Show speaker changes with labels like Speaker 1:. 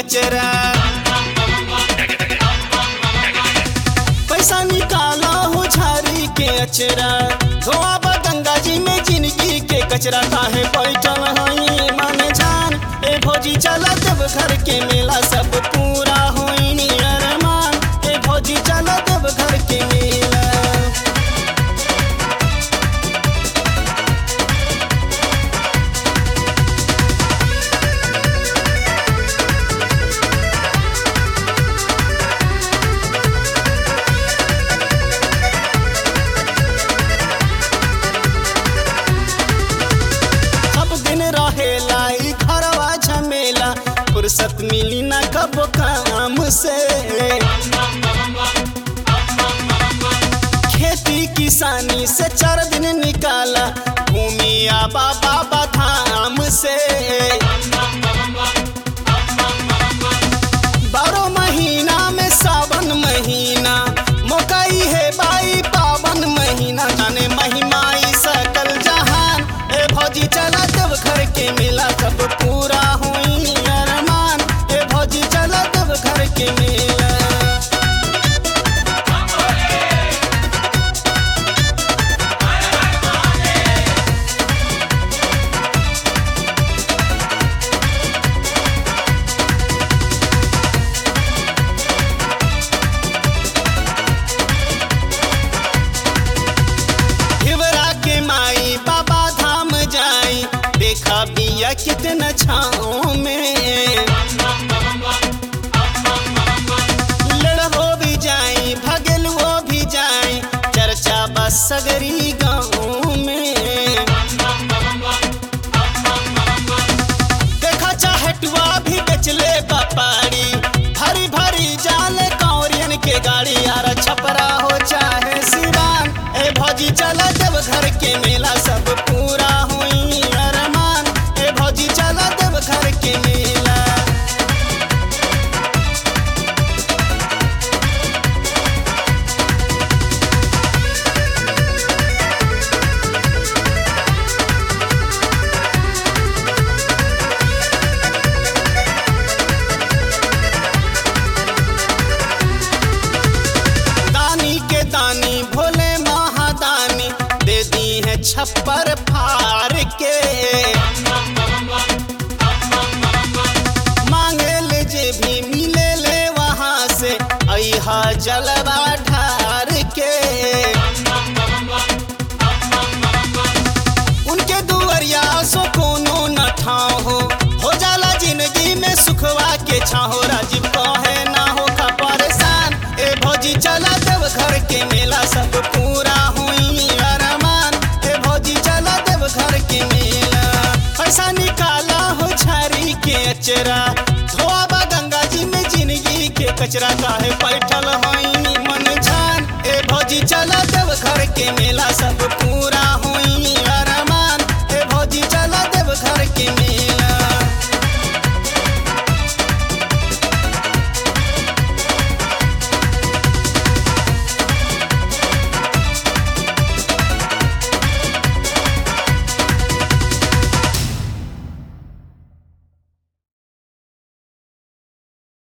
Speaker 1: अचरा पैसा निकाला हो झारी के अचरा धोआ बा गंगा जी में जिंदगी के कचरा काहे बैठल हई मन जान ए भौजी चला देव घर के मेला सब पूरा होई नी अरमान ए भौजी चला देव घर के मेला सब दिन रहेला ई घरवा झमेला फुर्सत मिली ना कब काम से खेती किसानी से चार दिन निकाला घूमी आबा बाबा धाम से बारह महीना में सावन महीना मोकाई है बाई पावन महीना जाने महिमाई सकल जहान ए भौजी चला देव घर के मेला सब पूरा हुई अरमान ए भौजी चला देव घर के मेला हिवरा के माई बाबा धाम जाई देखा बिया कितना छाओ में लड़ हो भी जाई भगल वो भी जाई चर्चा बस सगरी गाँव में देखा चाहटुआ भी बेचले बपाड़ी भरी भरी जाले कौरियन के गाड़ी यार छपरा हो चाहे सिवान ए भौजी चला देव घर के मेला सब पूरा हुई अरमान ए भौजी चला देव घर के मेला दानी के दानी भोले महादानी दे दी है छप्पर फार के मांगे ले जे भी मिले ले वहां से अहा जलवा ढार के उनके दुवरिया सो कोनो न ठाव हो हो जाला जिंदगी में सुखवा के छाहो राजीव कहे ना हो का परेशान ए भौजी चला देव घर के मेला सब पूरा हुई अरमान ए भौजी चला देव घर के मेला पैसा निकाला हो झारी के अचरा धोआ बा गंगा जी में जिंदगी के कचरा काहे बैठल हई मन जान ए भौजी चला देव